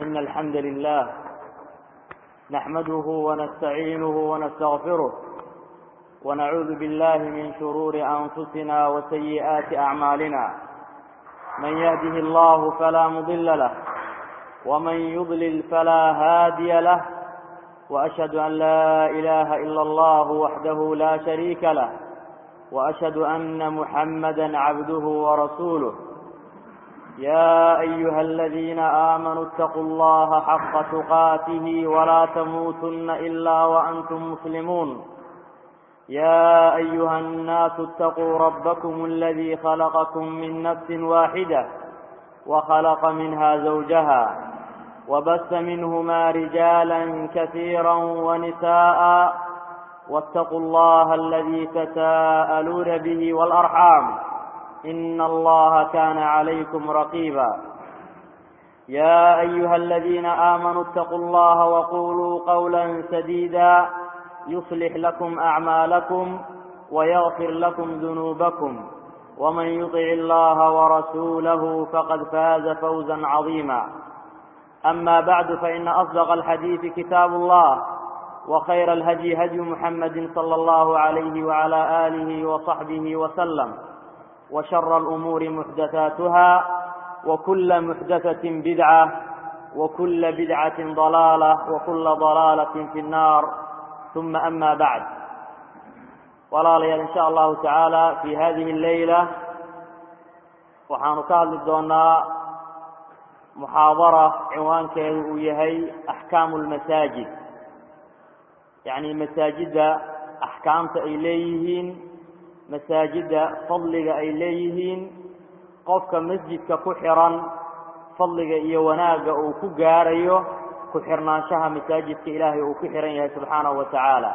إن الحمد لله نحمده ونستعينه ونستغفره ونعوذ بالله من شرور أنفسنا وسيئات أعمالنا من يهده الله فلا مضل له ومن يضلل فلا هادي له وأشهد أن لا إله إلا الله وحده لا شريك له وأشهد أن محمدا عبده ورسوله يا أيها الذين آمنوا اتقوا الله حق تقاته ولا تموتن إلا وأنتم مسلمون يا أيها الناس اتقوا ربكم الذي خلقكم من نفس واحدة وخلق منها زوجها وبث منهما رجالا كثيرا ونساء واتقوا الله الذي تساءلون به والأرحام إن الله كان عليكم رقيبا يا أيها الذين آمنوا اتقوا الله وقولوا قولا سديدا يصلح لكم أعمالكم ويغفر لكم ذنوبكم ومن يطع الله ورسوله فقد فاز فوزا عظيما أما بعد فإن أصدق الحديث كتاب الله وخير الهدي هدي محمد صلى الله عليه وعلى آله وصحبه وسلم وشر الأمور محدثاتها وكل محدثة بدعة وكل بدعة ضلالة وكل ضلالة في النار ثم أما بعد walaalayaal in sha allahu tacaala fi hadihi اleyla waxaanu ka hadli doonaa muxaadara cinwaankeedu uu yahay axkaamu lmasaajid yacni masaajidda axkaamta ay leeyihiin masaajidda fadliga ay leeyihiin qofka masjidka ku xiran fadliga iyo wanaagga uu ku gaarayo ku xirnaanshaha masaajidka ilaahay uu ku xiran yahay subxaanahu wa tacaala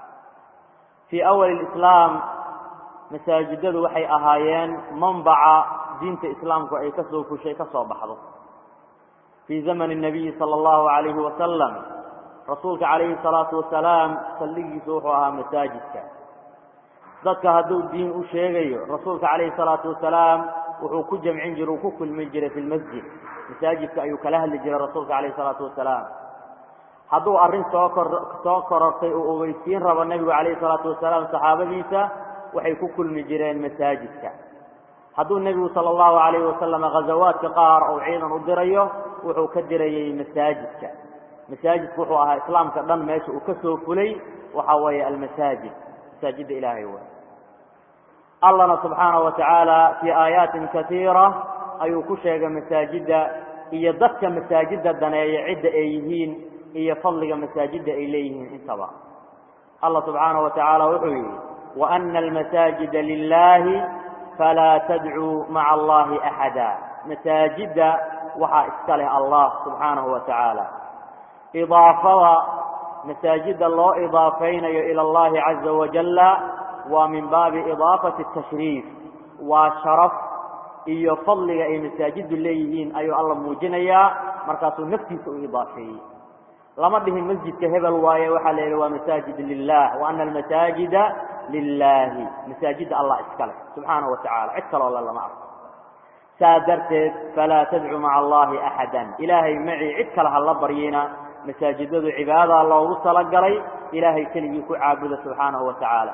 fii awali lislaam masaajidadu waxay ahaayeen manbaca diinta islaamku ay ka soo fushay ka soo baxdo fii zamani nabiyi sala allahu calayhi wasalam rasuulka calayhi salaatu wasalaam saldhigiisu wuxuu ahaa masaajidka dadka hadduu diin u sheegayo rasuulka calayhi salaatu wasalaam wuxuu ku jamcin jiray uu ku kulmin jiray fi lmasjid masaajidka ayuu kala hadli jiray rasuulka calayhi salaatu wasalaam hadduu arrin soo kor soo korortay oo ogeysiin rabo nebigu calayhi salaatu wasalaam saxaabadiisa waxay ku kulmi jireen masaajidka hadduu nebigu sala allahu calayhi wasalam ghazawaadka qaar ou ciidan u dirayo wuxuu ka dirayey masaajidka masaajidku wuxuu ahaa islaamka dhan meesha uu ka soo fulay waxa weeye almasaajid masaajidda ilaahay wey allahna subxaanahu wa tacaala fii aayaatin katiira ayuu ku sheegay masaajidda iyo dadka masaajidda daneeya cidda ay yihiin iyo fadliga masaajidda ay leeyihiin intaba allah subxaanahu wa tacaala wuxuu yidhi waana almasaajida lilahi falaa tadcuu maca allahi axada masaajidda waxaa iska leh allah subxaanahu wa tacaala idaafada masaajidda loo idaafaynayo ila allahi caza wajalla waa min baabi idaafati tashriif waa sharaf iyo fadliga ay masaajiddu leeyihiin ayuu alla muujinayaa markaasuu naftiisa u idaafeeyey lama dhihin masjidka hebel waaye waxaa la yidhi waa masaajid lilah wa ana almasaajida lilahi masaajidda allah iska leh subxaanahu wa tacala cid kaloo le lama arko saa darteed falaa tadcu maca allahi axadan ilaahay macii cid kale ha la baryina masaajidadu cibaadadaa loogu talagalay ilaahay keligii ku caabuda subxaanahu wa tacaala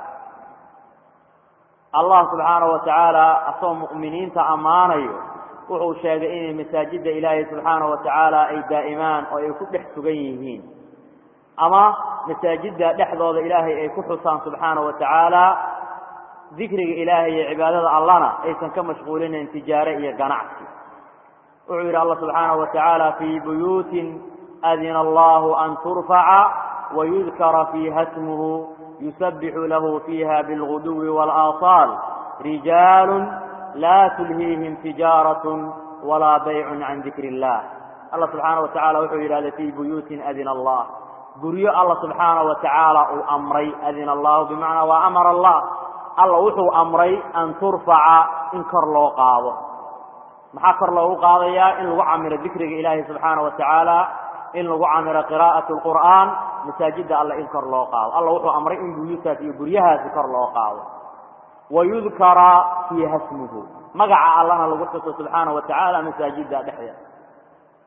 allah subxaanahu wa tacaala asagoo mu'miniinta ammaanayo wuxuu sheegay inay masaajidda ilaahay subxaanahu wa tacaala ay daa'imaan oo ay ku dhex sugan yihiin ama masaajidda dhexdooda ilaahay ay ku xusaan subxaanahu wa tacaala dikriga ilaahay iyo cibaadada allana aysan ka mashquulinayn tijaare iyo ganacsi wuxuu yidhi allah subxaanahu wa tacaala fii buyuutin adina allahu an turfaca wayudkara fiiha smuhu yusabixu lahu fiiha bilguduwi waalaasaal rijaalun laa tulhiihim tijaaratun walaa baycun can dikri illah allah subxaana wa tacala wuxuu yidhahda fii buyuutin adina allah guryo alla subxaana wa tacaala uu amray adina allahu bimacnaa waa amara allah alla wuxuu amray an turfaca in kor loo qaado maxaa kor loogu qaadayaa in lagu camiro dikriga ilaahi subxaana wa tacaala in lagu camiro qiraa'at lqur'aan masaajidda alla in kor loo qaado alla wuxuu amray in buyuutaas iyo guryahaasi kor loo qaado wayudkara fiiha smuhu magaca allana lagu xuso subxaana wa tacaala masaajidda dhexdeeda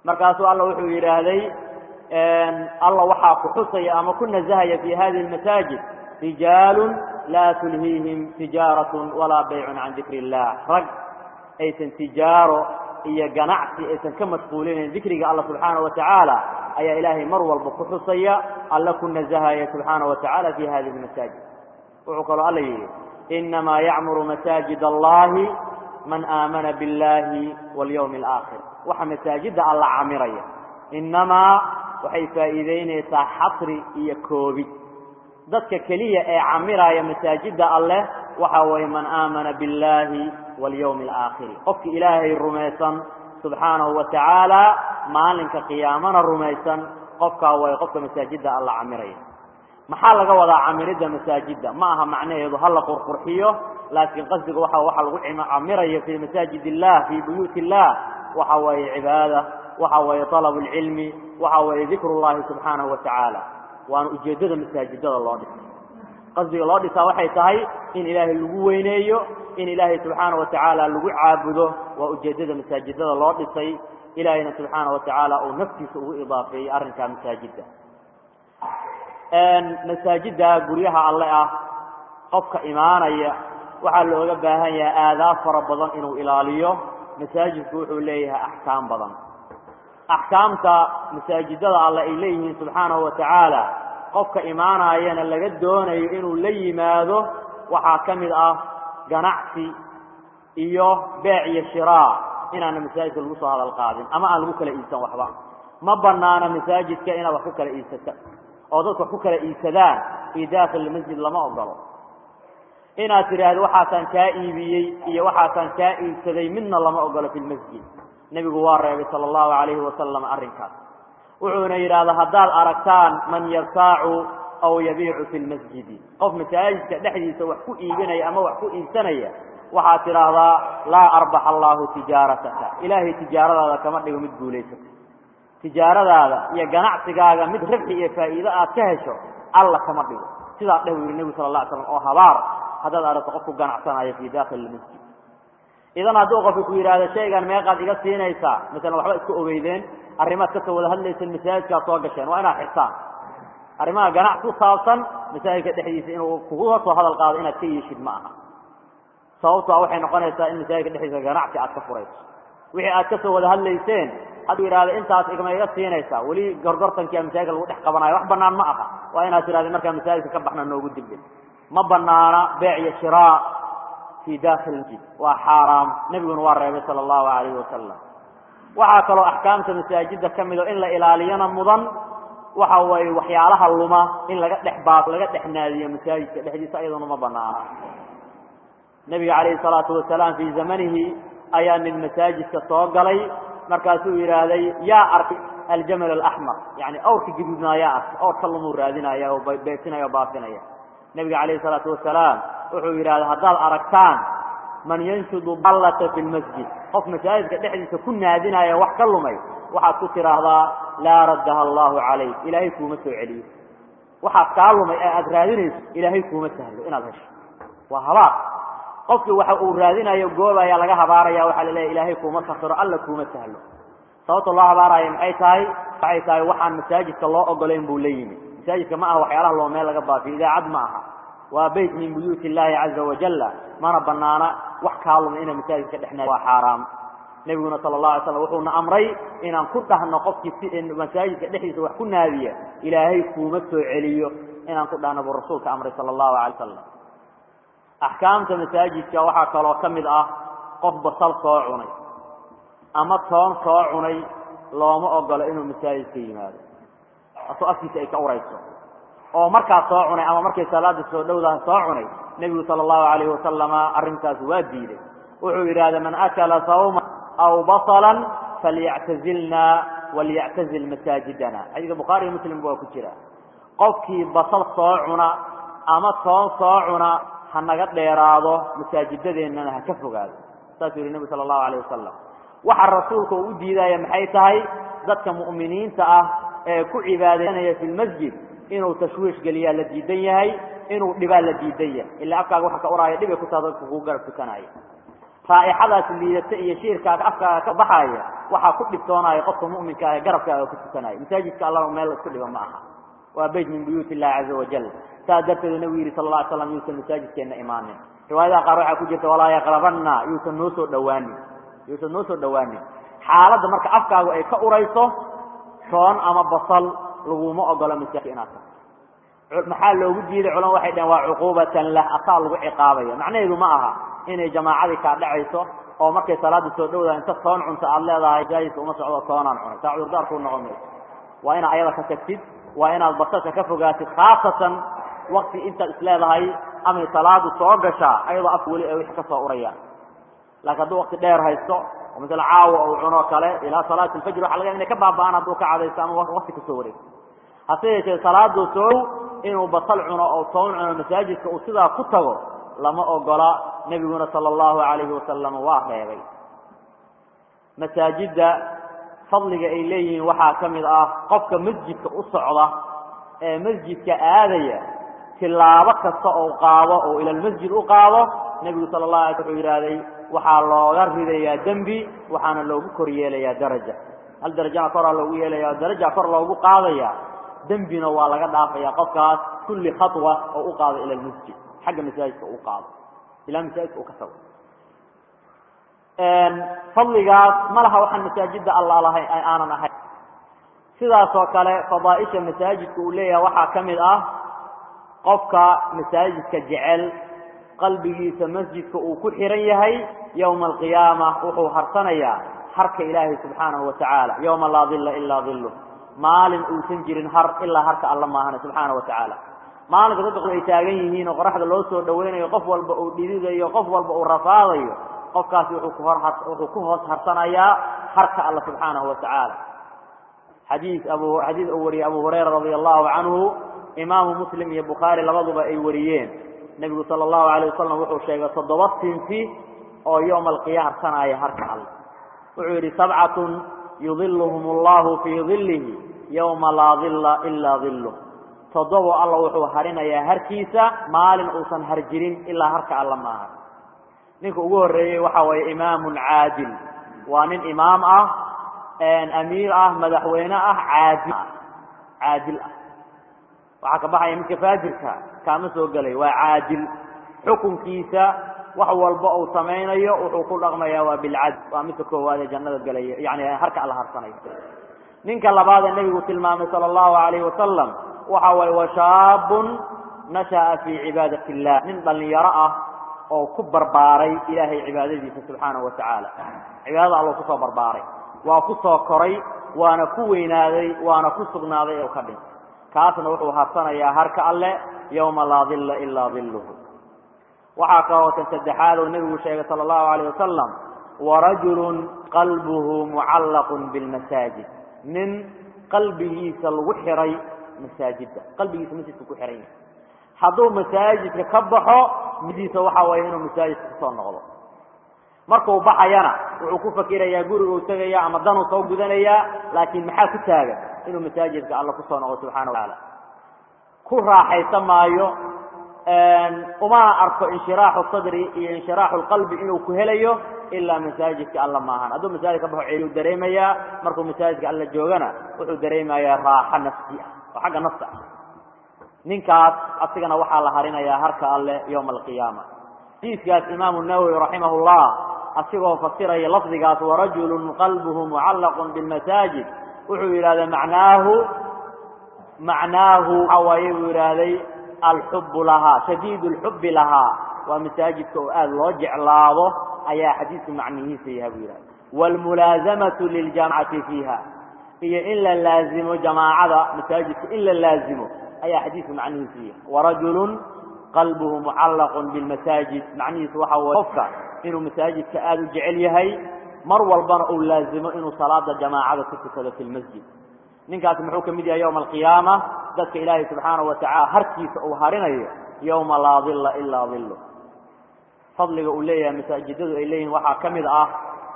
markaasuu alla wuxuu yidhaahday alla waxaa ku xusaya ama ku nasahaya fi hadihi lmasaajid rijaalun laa tulhiihim tijaaratun walaa baycun can dikri illah rag aysan tijaaro iyo ganacsi aysan ka mashquulinayn dikriga alla subxaana wa tacaala ayaa ilaahay mar walba ku xusaya alla ku nasahaya subxaana wa tacala fi hadihi lmasaajid wuxuu kaloo alla yidhi inamaa yacmuru masaajid allahi man aamana biاllahi walyawmi alaakhir waxa masaajidda alla camiraya inamaa waxay faa'iideynaysaa xasri iyo koobid dadka keliya ee camiraya masaajidda alleh waxa weeye man aamana biاllahi walyawmi alaakhiri qofki ilaahay rumaysan subxaanahu wa tacaala maalinka qiyaamana rumaysan qofkaa way qofka masaajidda alla camiraya maxaa laga wadaa camiridda masaajidda ma aha macnaheedu ha la qurqurxiyo laakiin qasdiga waxa waxa lagu camirayo fii masaajid illah fii buyuuti illah waxa weeye cibaada waxa weeye طalab اlcilmi waxa weeye dikru llahi subxaanahu wa tacaala waana ujeeddada masaajidada loo dhisay qasdiga loo dhisaa waxay tahay in ilaahay lagu weyneeyo in ilaahay subxaana wa tacaala lagu caabudo waa ujeeddada masaajidada loo dhisay ilaahayna subxaana wa tacaala uu naftiisa ugu idaafeeyey arrinkaa masaajidda masaajidda guryaha alle ah qofka imaanaya waxaa looga baahan yahay aadaab fara badan inuu ilaaliyo masaajidku wuxuu leeyahay axkaam badan axkaamta masaajidada alle ay leeyihiin subxaanahu wa tacaala qofka imaanayana laga doonayo inuu la yimaado waxaa ka mid ah ganacsi iyo beec iyo shiraa inaana masaajidka lagu soo hadal qaadin ama aan lagu kala iibsan waxba ma banaana masaajidka inaad wax ku kala iibsata oo dadku wax ku kala iibsadaan fii daakil masjid lama ogolo inaad tidhaahdo waxaasaan kaa iibiyey iyo waxaasaan kaa iibsaday midna lama ogolo fi lmasjid nebigu waa reebay sala allahu calayhi wasalam arrinkaas wuxuuna yidhaahdaa haddaad aragtaan man yabtaacu aw yabiicu fi lmasjidi qof masaajidka dhexdiisa wax ku iibinaya ama wax ku iibsanaya waxaad tidhaahdaa laa arbax allaahu tijaarataka ilaahay tijaaradaada kama dhigo mid guulaysata tijaaradaada iyo ganacsigaaga mid rabxi iyo faa'iido aad ka hesho alla kama dhigo sidaa dheh buu yihi nebigu sala la ly slam oo habaar haddaad aragto qofku ganacsanayo fii dakhili lmasjid idan hadduu qofka ku yidhaahdo shaygan meeqaad iga siinaysaa masalan waxba isku ogeydeen arrimaad kasoo wada hadlayseen masaajidkaad soo gasheen waa inaad xirtaan arrimaha ganacsi ku saabsan masaajidka dhexdiisa inuu kuga soo hadal qaado inaad ka yeeshid ma aha sababtoa waxay noqonaysaa in masaajidka dhexdiisa ganacsi aad ka furayso wixii aad kasoo wada hadlayseen hadduu yidhahdo intaas igma iga siinaysaa weli gorgortankia masaajidka lagu dhex qabanayo wax banaan ma aha waa inaad tidhahda markaa masaajidka ka baxna noogu dibdin ma banaana beec iyo shiraa fii dakhili masjid waa xaaraam nebiguna waa reebay sala allahu alayhi wasalam waxaa kaloo axkaamta masaajidda ka mido in la ilaaliyana mudan waxa weeye waxyaalaha luma in laga dhex baa laga dhex naadiyo masaajidka dhexdiisa ayaduna ma banaana nebiga calayhi salaatu wasalaam fii zamanihi ayaa nin masaajidka soo galay markaasuu yidhaahday yaa arkay aljamal alaxmar yani awrka gaduudnaa yaa arkay awrka lumuu raadinaya oo beesinaya oo baafinaya nebiga calayhi salaatu wasalaam wuxuu yidhahda haddaad aragtaan man yanshudu dallata fi lmasjid qof masaajidka dhexdiisa ku naadinaya wax ka lumay waxaad ku tidhaahdaa laa raddaha allahu calayk ilaahay kuuma soo celiyo waxaad kaa lumay ee aada raadinayso ilaahay kuuma sahlo inaad hesho waa habaar qofkii waxa uu raadinayo goobayaa laga habaaraya waxaa la leeya ilaahay kuuma sakiro alla kuuma sahlo sababta loo habaaraya maxay tahay waxay tahay waxaan masaajidka loo ogolayn buu la yimi masaajidka ma aha waxyaalaha loo meel laga baafiyo idaacad ma aha waa beyt min buyuuti illaahi caza wajalla mana banaana wax kaa luma ina masaajidka dhexna waa xaaraam nebiguna sala allah alay slam wuxuuna amray inaan ku dhahno qofkii si masaajidka dhexdiisa wax ku naadiya ilaahay kuuma soo celiyo inaan ku dhahno buu rasuulka amray sala allahu alay wasalam axkaamta masaajidka waxaa kaloo ka mid ah qof basal soo cunay ama toon soo cunay looma ogolo inuu masaajidka yimaado asoo afkiisa ay ka urayso oo markaas soo cunay ama markay salaada soo dhowdaha soo cunay nebigu sala allahu alayhi wasalama arrintaas waa diiday wuxuu yidhahda man akala sawma aw basalan falyactazilna walyactazil masaajidana xadiiska bukhaari iyo muslim waa ku jira qofkii basal soo cuna ama toon soo cuna ha naga dheeraado masaajidadeennana ha ka fogaado saasuu yihi nebigu sala allahu alayh wasalam waxa rasuulka uu u diidaya maxay tahay dadka mu'miniinta ah ee ku cibaadaysanaya fi lmasjid inuu tashwiish geliyaa la diidan yahay inuu dhibaa la diidan yahay ilaa afkaaga waxa ka uraya dhibay ku taha dadka kugu garab tukanaya raa'ixadaas liidata iyo shiirkaaga afkaaga ka baxaaya waxaa ku dhibtoonaya qofka mu'minka ah ee garabkaaga ku tukanaya masaajidka allana meel la isku dhigo ma aha waa beyt min buyuut illahi caza wajal saas darteedu nabigu yihi sala alla alay slam yuusan masaajidkeenna imaanin riwaayadaha qaar waxaa ku jirta walaa yaqrabanna yuusan noo soo dhawaanin yuusan noo soo dhawaanin xaaladda marka afkaagu ay ka urayso toon ama basal laguma ogolo masaajidka inaad tahay maxaa loogu diiday culama waxay dhaheen waa cuquubatan lah asaa lagu ciqaabaya macnaheedu ma aha inay jamaacadii kaa dhacayso oo markay salaada soo dhowdaa inta toon cunta aad leedahay masaajidka uma socdo toonaan cunay taa cudurdaarkuu noqon mayso waa inaad ayada ka tagtid waa inaad basasha ka fogaatid khaasatan wakti intaad isleedahay amay salaadu soo gashaa ayadoo afka weli ay wixii ka soo urayaan laakiin hadduu wakti dheer haysto oo masale caawa uu cunoo kale ilaa salaati alfajr waxa laga yaaba inay ka baaba'aan hadduu ka cadaysto ama wakti kasoo wareegto hase yeeshee salaadu soow inuu basal cuno oo toon cuno masaajidka uu sidaa ku tago lama ogola nebiguna sala allahu calayhi wasalam waa reebay masaajidda fadliga ay leeyihiin waxaa ka mid ah qofka masjidka u socda ee masjidka aadaya tilaabo kasta oo qaado oo ila lmasjid u qaado nebigu sala allah alay wuxuu yidhaahday waxaa looga ridayaa dembi waxaana loogu kor yeelayaa daraja hal darajana koraa loogu yeelaya daraja kor loogu qaadaya dembina waa laga dhaafaya qofkaas kulli khatwa oo u qaado ila lmasjid xagga masaajidka u qaado ilaa masaajidka uu ka tago fadligaas ma laha waxaan masaajida alla lahayn aanan ahayn sidaas oo kale fadaaisha masaajidka uu leeyahay waxaa ka mid ah qofka masaajidka jecel qalbigiisa masjidka uu ku xiran yahay yowma alqiyaama wuxuu harsanayaa harka ilaahay subxaanahu watacaala yowma laa dilla ilaa dillu maalin uusan jirin har ilaa harka alla maahane subxaana watacaala maalinka dadku ay taagan yihiin oo qoraxda loo soo dhawaynayo qof walba uu dhididayo qof walba uu rafaadayo qofkaasi wuxuu ku hor wuxuu ku hoos harsanayaa harka alla subxaanahu watacaala xadiis abu xadiis uu wariyey abu hurayra radia allahu canhu imaamu muslim iyo bukhaari labaduba ay wariyeen nebigu sala allahu alayh wasalam wuxuu sheegay toddoba sinfi oo yowma alqiya harsanaya harka alle wuxuu yidhi sabcatun yudiluhum allahu fii dilihi yowma laa dilla ilaa dilluh toddobo alla wuxuu harinayaa harkiisa maalin uusan har jirin ilaa harka alla maaha ninka ugu horreeyey waxa waye imaamun caadil waa nin imaam ah amiir ah madaxweyne ah caadil ah caadil ah waxaa ka baxaya midka faajirka kaama soo gelay waa caadil xukunkiisa wax walba uu samaynayo wuxuu ku dhaqmaya waa bilcadl waa midka koowaad ee jannada gelaya yani harka alla harsanayo ninka labaad ee nebigu tilmaamay sala allahu alayhi wasalam waxa waye washaabun nasha'a fii cibaadati illah nin dhallinyaro ah oo ku barbaaray ilaahay cibaadadiisa subxaanahu watacaala cibaadada allo kusoo barbaaray waa ku soo koray waana ku weynaaday waana ku sugnaaday ee ka dhintay kaasna wuxuu harsanayaa harka alle yowma laa dilla ilaa dilluhu waxaa kaloo tan saddexaad oo nebigu sheegay sala allahu alayh wasalam warajulun qalbuhu mucallaqun bilmasaajid nin qalbigiisa lagu xiray masaajidda qalbigiisa masjidka ku xiran yahay hadduu masaajidka ka baxo midiisa waxa waye inuu masaajidka kusoo noqdo markuu baxayana wuxuu ku fakirayaa guriguu tegaya ama danuu soo gudanayaa laakiin maxaa ku taagan inuu masaajidka alla kusoo noqdo subxana watacaala ku raaxaysa maayo umana arko inshiraaxu sadri iyo inshiraaxu lqalbi inuu ku helayo ilaa masaajidka alla maahan hadduu masaajid ka baxo ceeluu dareemayaa markuu masaajidka alla joogana wuxuu dareemayaa raaxo nafsi ah oo xagga nafta ah ninkaas asigana waxaa la harinayaa harka alle yowma alqiyaama xadiiskaas imaamu nawowi raximah llah asigoo fasiraya lafdigaas warajulun qalbuhu mucallaqun bilmasaajid wuxuu yidhahday macnaahu macnaahu waxa waaye buu yidhaahday alxubu lahaa shadiid lxubi lahaa waa masaajidka oo aada loo jeclaado ayaa xadiidku macnihiisa yaha buu yidhahda waalmulaazamatu liljamacati fiiha iyo in la laazimo jamaacada masaajidka in la laazimo ayaa xadiidku macnihiisu yahay warajulun qalbuhu mucallaqun bilmasaajid macnihiisu waxa waye qofka inuu masaajidka aada u jecel yahay mar walbana uu laazimo inuu salaada jamaacada ku tukado fi lmasjid ninkaasi muxuu ka mid yahay yowma alqiyaama dadka ilaahay subxaanahu watacala harkiisa uu harinayo yowma laa dilla ilaa dillu fadliga uu leeyahay masaajidadu ay leeyihin waxaa ka mid ah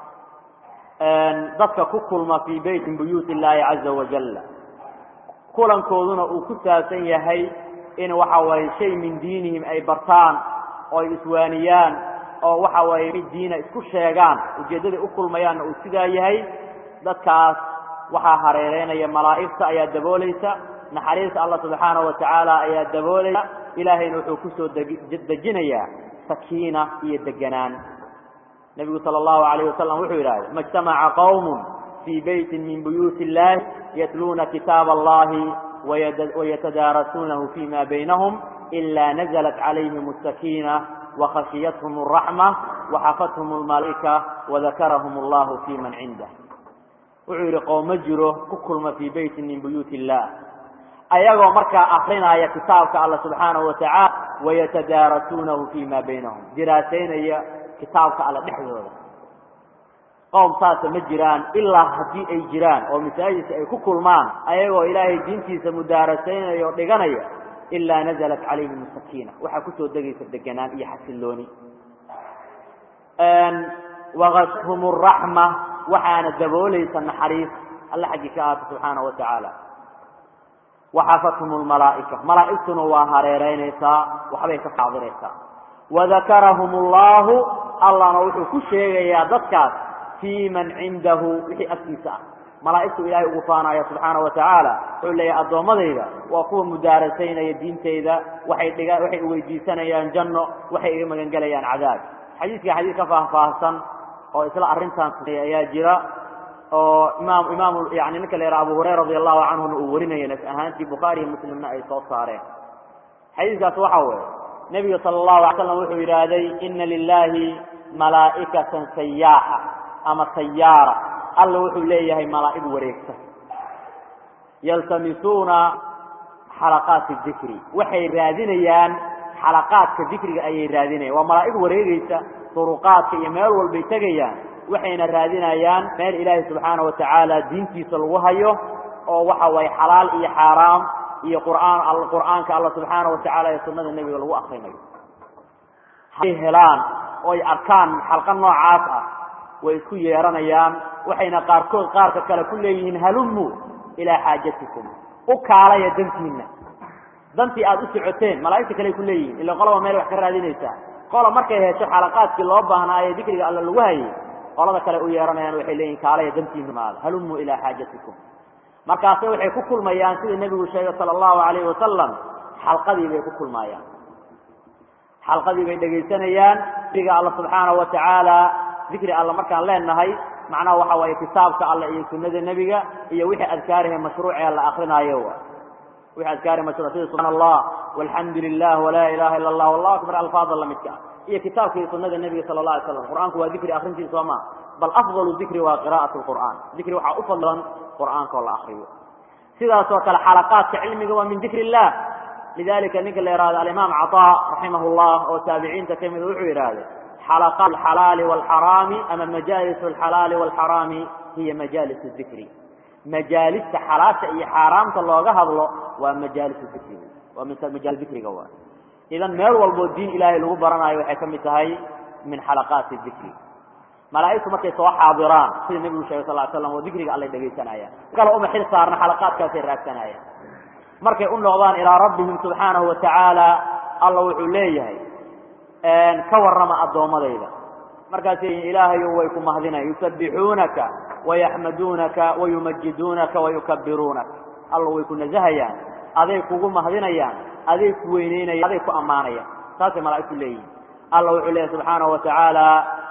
dadka ku kulma fii beytin buyuut illaahi caza wajalla kulankooduna uu ku saabsan yahay in waxa waaye shay min diinihim ay bartaan oo ay iswaaniyaan oo waxa waaye mid diina isku sheegaan ujeeddaday u kulmayaanna uu sidaa yahay dadkaas waxaa hareereynaya malaa'igta ayaa daboolaysa naxariista allah subxaanahu watacaala ayaa daboolaya ilaahayna wuxuu kusoo dejinayaa sakiina iyo deganaan nebigu sala allahu alayh wasalam wuxuu yidhahday ma ijtamaca qawmun fii beytin min buyuuti illahi yatluuna kitaaba allahi wayatadaarasuunahu fima baynahum ila naزlat calayhim الsakiina wakhashiyathum الraxma waxafathum اlmalaa'ika wadakarahum allahu fi man cindah wuxuu yidhi qowma jiro ku kulma fii beytin min buyuuti illah ayagoo markaa akrinaya kitaabka alla subxaanahu watacaala wayatadaarasuunahu fima baynahum diraasaynaya kitaabka alla dhexdooda qowm saasa ma jiraan ilaa haddii ay jiraan oo masaajidka ay ku kulmaan ayagoo ilaahay diintiisa mudaarasaynaya o dhiganaya ilaa nazalat calayhim sakiina waxaa kusoo degaysa deganaan iyo xasilooni wakashhum raxma waxaana daboolaysa naxariis alla xaggii ka ahaata subxaana wa tacaala waxafathum lmalaa'ika malaa'igtuna waa hareereynaysaa waxbay ka xaadiraysaa wadakarahum allahu allahna wuxuu ku sheegayaa dadkaas fii man cindahu wixii agtiisa ah malaa'igtu ilaahay ugu faanaya subxaana wa tacaala wuxuu leeyahay addoommadayda waa kuwa mudaarasaynaya diintayda waxay dhiga waxay weydiisanayaan janno waxay iga magangelayaan cadaab xadiidka xadiid ka faahfaahsan oo isla arrintan ayaa jira oo imaam imaam yani ninka la yidhaha abu hurayra radi allahu canhuna uu warinaya naf ahaantii bukhaari iyo muslimna ay soo saareen xadiiskaas waxa weeye nebiga sala allahu alay slam wuxuu yidhaahday ina lilahi malaa'ikatan sayaaxa ama sayaara alla wuxuu leeyahay malaa'ig wareegta yaltamisuuna xalaqaati dikri waxay raadinayaan xalaqaadka dikriga ayay raadinayan waa malaa'ig wareegaysa duruqaadka iyo meel walbay tegayaan waxayna raadinayaan meel ilaahay subxaana wa tacaala diintiisa lagu hayo oo waxa waye xalaal iyo xaaraam iyo qur'aan qur'aanka alla subxaana wa tacala iyo sunnada nebiga lagu akrinayo hadday helaan oo ay arkaan xalqa noocaas ah way isku yeeranayaan waxayna qaarkood qaarka kale ku leeyihiin halummu ilaa xaajatikum u kaalaya dantiinna dantii aada u socoteen malaa'igta kale ku leeyihiin ila qolaba meel wax ka raadinaysaa qola markay hesho xalaqaadkii loo baahnaa ee dikriga alla lagu hayay qolada kale u yeeranayaan waxay leeyihin kaalaya dantiinna maada halummu ilaa xaajatikum markaase waxay ku kulmayaan sida nebigu sheegay sala allahu alayhi wasalam xalqadii bay ku kulmaayaan xalqadii bay dhegaysanayaan dikriga alla subxaanahu wa tacaala dikri alla markaan leenahay macnaha waxa waaye kitaabka alla iyo sunada nebiga iyo wixii adkaarihe mashruucee la akrinaayo wixii adkaari mashruuc sida subxana allah walxamdu lilah walaa ilaha illa allah wallahu akbar alfaada lamidka ah iyo kitaabka iyo sunada nebiga sala la alay slam qur'aanku waa dikri akrintiisa soo ma bal afdalu dikri waa qira'at lqur'aan dikri waxaa u fadlan qur'aanka oo la akriyo sidaasoo kale xalaqaadka cilmiga waa min dikri illah lidalika ninka la yihahdo alimaam caطa raximah llah oo taabiciinta kamida wuxuu yidhaahday xalaqaat alxalaali walxaraami ama majaalis alxalaali walxaraami hiya majaalis dikri majaalista xalaasha iyo xaaraamta looga hadlo waa majaalis dikri waa majaalis dikriga waa idan meel walboo diin ilaahay lagu baranayo waxay ka mid tahay min xalaqaati dikri malaa'igtu markay soo xaadiraan sida nebigu sheegay sal l slam oo dikriga allay dhegaysanayaan kale uma xil saarna xalaqaadkaasay raagsanayaan markay u noqdaan ilaa rabbihim subxaanahu wa tacaala alla wuxuu leeyahay ka warrama addoommadayda markaasay ilaahayo way ku mahdinayan yusabbixuunaka wayaxmaduunaka wayumajiduunaka wayukabiruunaka alla way ku nasahayaan aday kugu mahdinayaan aday ku weyneynayaan aday ku ammaanayaan saasay malaa'igtu leeyihin alla wuxuu leeyahy subxaanahu wa tacaala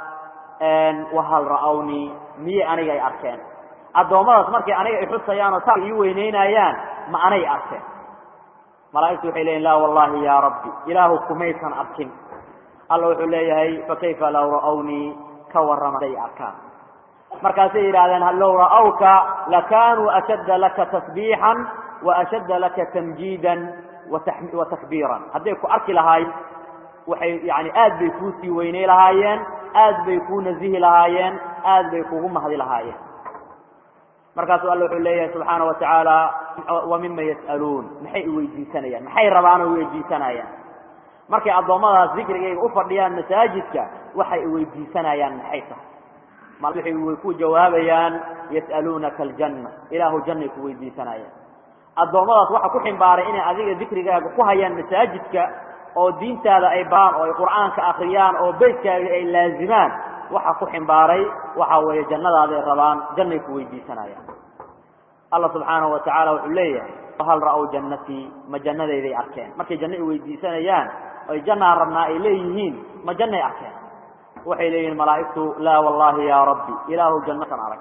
wahal ra'awnii miyey aniga ay arkeen addoommadaas markay aniga i xusayaan oo taa ii weyneynayaan ma anay arkeen malaa'igtu waxay leeyihin laa wallahi ya rabbi ilaahu kumaysan arkin alla wuxuu leeyahay fakayfa law ra'awnii ka warrama haday arkaan markaasay yidhahdeen low ra'awka lakanuu ashadda laka tasbiixan wa ashadda laka tamjiidan wa takbiiran hadday ku arki lahaayeen waxay yani aad bay kuu sii weynay lahaayeen aad bay kuu nazihi lahaayeen aad bay kugu mahdi lahaayeen markaasuu alla wuxuu leeyahay subxaana wa tacaala wa mima yas'aluun maxay iweydiisanayaan maxay rabaan oo iweydiisanayaan markay addoommadaas dikrigayga u fadhiyaan masaajidka waxay iweydiisanayaan maxay tahay way ku jawaabayaan yas'aluunaka aljanna ilaahu jannay ku weydiisanayaan addoommadaas waxa ku ximbaaray inay adiga dikrigaaga ku hayaan masaajidka oo diintaada ay baraan oo ay qur'aanka akriyaan oo beytkaaga ay laazimaan waxa ku ximbaaray waxa weeye jannadaaday rabaan jannay ku weydiisanayaan allah subxaanahu wa tacaala wuxuu leeyahay hal ra'ow jannatii ma jannadayday arkeen markay janno ay weydiisanayaan oy jannaan rabnaa ay leeyihiin ma jannay arkeen waxay leeyihiin malaa'igtu laa wallahi ya rabbi ilaahu jannasan arag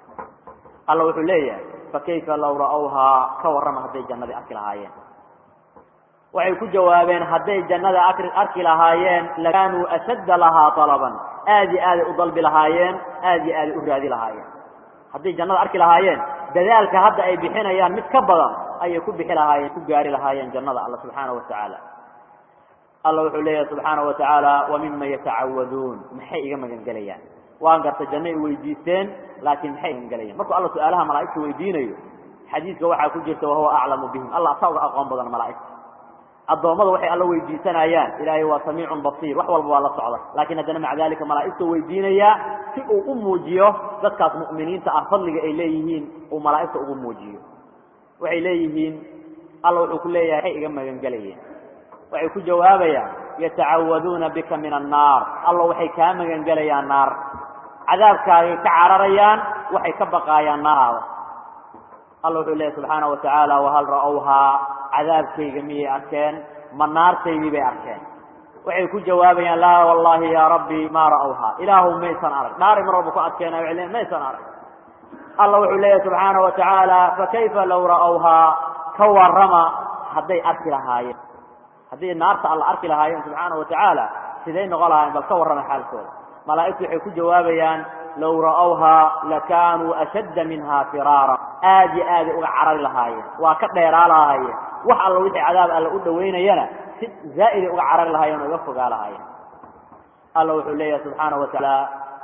alla wuxuu leeyahay fakayfa law ra'awhaa ka warrama hadday jannadii arki lahaayeen waxay ku jawaabeen hadday jannada arki lahaayeen lakaanuu ashadda lahaa talaban aad iyo aaday u dalbi lahaayeen aad iyo aaday u raadi lahaayeen hadday jannada arki lahaayeen dadaalka hadda ay bixinayaan mid ka badan ayay ku bixi lahaayeen ku gaari lahaayeen jannada alla subxaana wa tacaala alla wuxuu leeyahay subxaana wa tacaala wa mima yatacawaduun maxay iga magangelayaan waan garta janno ay weydiisteen laakiin maxay magangelayaan markuu alla su-aalaha malaa'igta weydiinayo xadiiska waxaa ku jirta wahuwa aclamu bihim allah asaa uga aqoon badan malaa'igta addoommada waxay alla weydiisanayaan ilaahay waa samiicun basiir wax walba waa la socda laakiin haddana maca dalika malaa'igta weydiinayaa si uu u muujiyo dadkaas mu'miniinta ah fadliga ay leeyihiin uu malaa'igta ugu muujiyo waxay leeyihiin alla wuxuu ku leeyahay waxay iga magangelayeen waxay ku jawaabayaan yatacawaduuna bika min annaar alla waxay kaa magangelayaan naar cadaabkaagay ka cararayaan waxay ka baqaayaan naaraada alla wuxuu leeyahy subxaana wa tacaala wahal ra'owhaa cadaabkayga miyay arkeen ma naartaydii bay arkeen waxay ku jawaabayaan laa wallahi ya rabbi maa ra'awhaa ilaahu maysan arag dhaaray mar walba ku adkeenayo waxay leeyiin maysan arag alla wuxuu leeyahy subxaana wa tacaala fakayfa law ra'awhaa ka warrama hadday arki lahaayeen hadday naarta alla arki lahaayeen subxaana wa tacaala siday noqon lahaayeen bal ka warrama xaalkooda malaa'igtu waxay ku jawaabayaan low ra'awhaa lakaanuu ashadda minha firaara aad iyo aaday uga carari lahaayeen waa ka dheeraa lahaayeen wax alla wixii cadaab alla u dhowaynayana si zaa'iday uga carari lahaayeen oo uga fogaa lahaayeen alla wuxuu leeyahay subxaana wa tacaala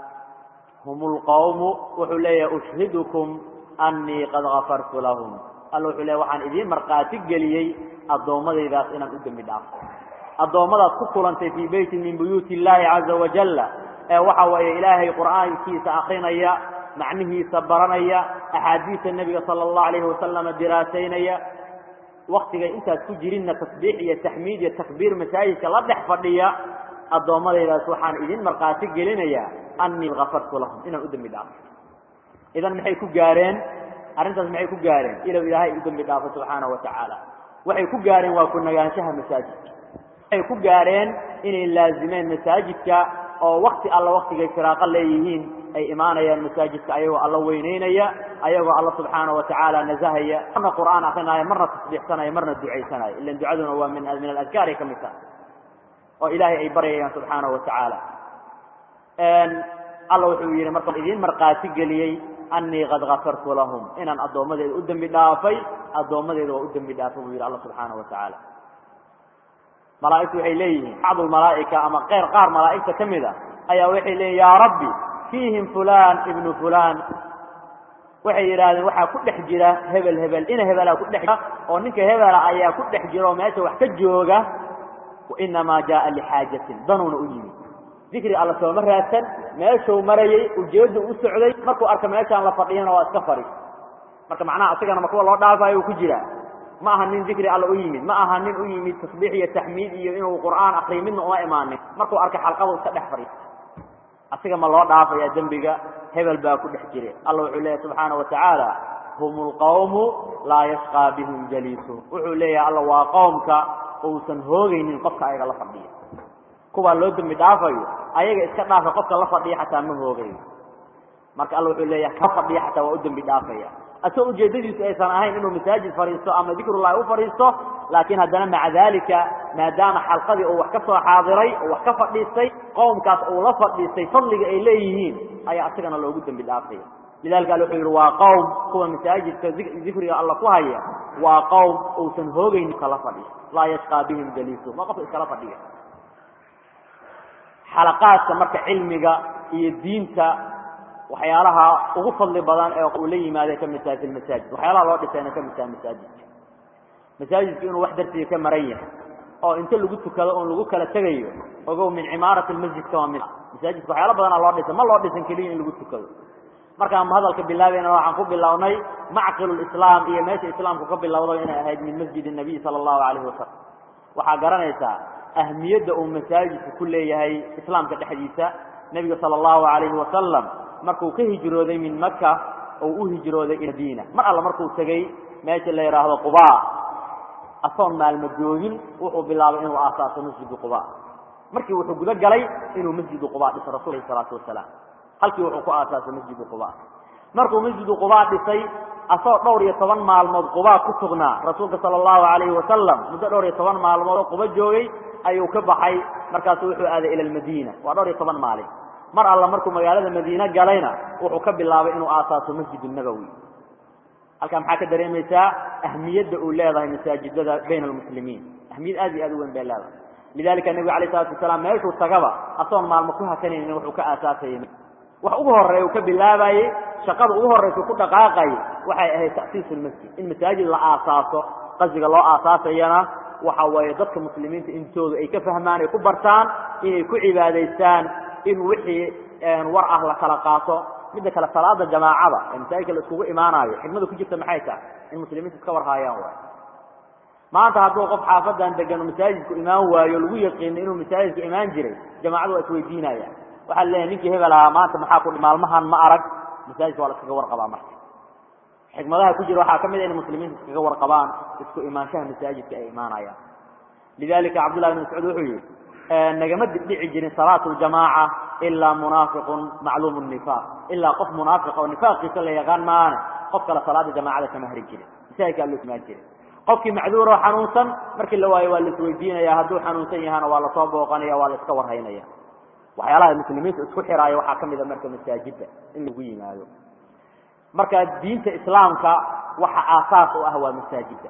hum lqawmu wuxuu leeyahay ushhidukum annii qad gafartu lahum alla wuxuu leeyahy waxaan idiin markhaati geliyey addoommadaydaas inaan u dembi dhaafo addoommadaad ku kulantay fii beytin min buyuuti illaahi caza wajalla ee waxa weeye ilaahay qur'aankiisa akrinaya macnihiisa baranaya axaadiista nebiga sala allahu alayhi wasalama diraasaynaya waktigay intaas ku jirinna tasbiix iyo taxmiid iyo takbiir masaajidka la dhex fadhiya addoommadaydaas waxaan idin markhaati gelinayaa annii gafartu lahum inaan u dembi dhaafo idan maxay ku gaareen arrintaas maxay ku gaareen ilow ilaahay u dembi dhaafo subxaana wa tacaala waxay ku gaareen waa ku nagaanshaha masaajidka waxay ku gaareen inay laazimeen masaajidka oo wakti alla waktigay firaaqo leeyihiin ay imaanayaan masaajidka ayagoo alla weyneynaya ayagoo alla subxaana wa tacaala nasahaya marna qur'aan akrinaya marna tasbiixsanaya marna ducaysanaya ilan ducaduna waa min min aladkaar ay ka mid tahay oo ilaahay ay baryayaan subxaana wa tacaala alla wuxuu yidhi marka idiin markhaati geliyey annii qad gafartu lahum inaan addoommadeeda u dembi dhaafay addoommadeeda waa u dembi dhaafay buu yidhi alla subxaana wa tacaala malaa'igtu waxay leeyihiin bacdu lmalaa'ika ama qeyr qaar malaa'igta ka mid a ayaa waxay leeyihin yaa rabbi fiihim fulan ibnu fulan waxay yidhaahdeen waxaa ku dhex jira hebel hebel ina hebelaa ku dhex jira oo ninka hebela ayaa ku dhex jira oo meesha wax ka jooga wainamaa jaaa lixaajatin danuuna u yimid dikri alla sooma raadsan meeshuu marayey ujeeddu u socday markuu arka meeshaan la fadhiyana waa iska fadhi marka macnaha asigana ma kuwa loo dhaafayo uu ku jiraa ma aha nin dikri alla u yimid ma aha nin u yimid tasbiix iyo taxmiid iyo inuu qur'aan akriyo midna uma imaanin markuu arkay xalqadu iska dhex fadhiista asiga ma loo dhaafaya dembiga hebel baa ku dhex jire alla wuxuu leeyahy subxaana wa tacaala hum lqawmu laa yashqaa bihim jaliisuhum wuxuu leeyahay alla waa qowmka uusan hoogaynin qofka ayaga la fadhiya kuwaa loo dembi dhaafayo ayaga iska dhaafa qofka la fadhiya xataa ma hoogayo marka alla wuxuu leeyahay ka fadhiya xataa waa u dembi dhaafaya asagoo ujeeddadiisu aysan ahayn inuu masaajid fadhiisto ama dikrullahi u fadhiisto laakiin haddana maca dalika maadaama xalqadii uu wax ka soo xaadiray oo wax ka fadhiistay qowmkaas uu la fadhiistay fadliga ay leeyihiin ayaa asagana loogu dembi dhaafaya lidalika alla wuxuu yidhi waa qowm kuwa masaajidka dikriga alla ku haya waa qowm uusan hoogaynin kala fadhiyo laa yashqaa bihim jaliisuhum waa qofka iskala fadhiya xalaqaadka marka cilmiga iyo diinta waxyaalaha ugu fadli badan ee uu la yimaada ka mid tahay fi lmasaajid waxyaalaha loo dhisayna ka mid tahay masaajidka masaajidku inuu wax dartiga ka maran yahay oo inta lagu tukado oon lagu kala tegayo ogow min cimaarati lmasjidka waa mid masaajidka waxyaala badana loo dhisay ma loo dhisan keliya in lagu tukado markaan hadalka bilaabayna waxaan ku bilownay macqilu lislaam iyo meesha islaamku ka bilowday inay ahayd min masjid nabiy sala allahu calayhi wasalam waxaa garanaysaa ahmiyadda uu masaajidku ku leeyahay islaamka dhexdiisa nebiga sala allahu calayhi wasalam markuu ka hijrooday min maka oo u hijrooday madiina mar alla markuu tegey meesha la yidhaahdo quba asoon maalmo joogin wuxuu bilaabay inuu aasaaso masjidu quba markii wuxuu guda galay inuu masjidu quba dhiso rasul alayh salaatu wasalaam halkii wuxuu ku aasaasay masjidu quba markuu masjidu quba dhisay asagoo dhowr iyo toban maalmood quba ku sugnaa rasuulka sala allahu calayhi wasalam muddo dhowr iyo toban maalmood oo quba joogay ayuu ka baxay markaasu wuxuu aaday ila almadiina waa dhowr iyo toban maalin mar alla markuu magaalada madiine galayna wuxuu ka bilaabay inuu aasaaso masjid nabowi halkaa maxaa ka dareemaysaa ahmiyadda uu leedahay masaajidada bayna almuslimiin ahmiyad aad iyo aad u weyn bay leedahay lidalika nebigu alayh salatu wasalaam meeshuu tagaba asoon maalmo ku hakanaynin wuxuu ka aasaasayay wax ugu horeeya uu ka bilaabayey shaqada ugu horraysa ku dhaqaaqayay waxay ahayd ta'siisu lmasjid in masaajid la aasaaso qasdiga loo aasaasayana waxa weeye dadka muslimiinta intooda ay ka fahmaan ay ku bartaan inay ku cibaadaystaan in wixii war ah la kala qaato midda kale salaada jamaacada ee masaajidka la iskugu imaanaayo xigmada ku jirta maxay tahay in muslimiinta iska warhaayaan waay maanta hadduu qof xaafadan degan masaajidku imaan waayo lagu yaqiino inuu masaajidka imaan jiray jamaacadu waa isweydiinayaan waxaa leeyahay ninkii hebel ahaa maanta maxaa ku maalmahan ma arag masaajidka waa la iskaga warqabaa marka xikmadaha ku jira waxaa ka mid a in muslimiinta iskaga warqabaan isku imaanshaha masaajidka ay imaanayaan lidalika cabdullahi bn mascuud wuxuu yihi nagama dibdhici jirin salaatu ljamaaca ilaa munaafiqun macluumu nifaaq ilaa qof munaafiqa oo nifaaqiisa la yaqaan maane qof kale salaada jamaacada kama hari jirin masaajidkaa loo imaan jiray qofkii macduur oo xanuunsan markii la waayo waa la isweydiinaya hadduu xanuunsan yahana waa lasoo booqanaya waa la iska warhaynaya waxyaalaha muslimiinta isku xiraayo waxaa kamid a marka masaajidda in lagu yimaado marka diinta islaamka waxa aasaas u ah waa masaajidda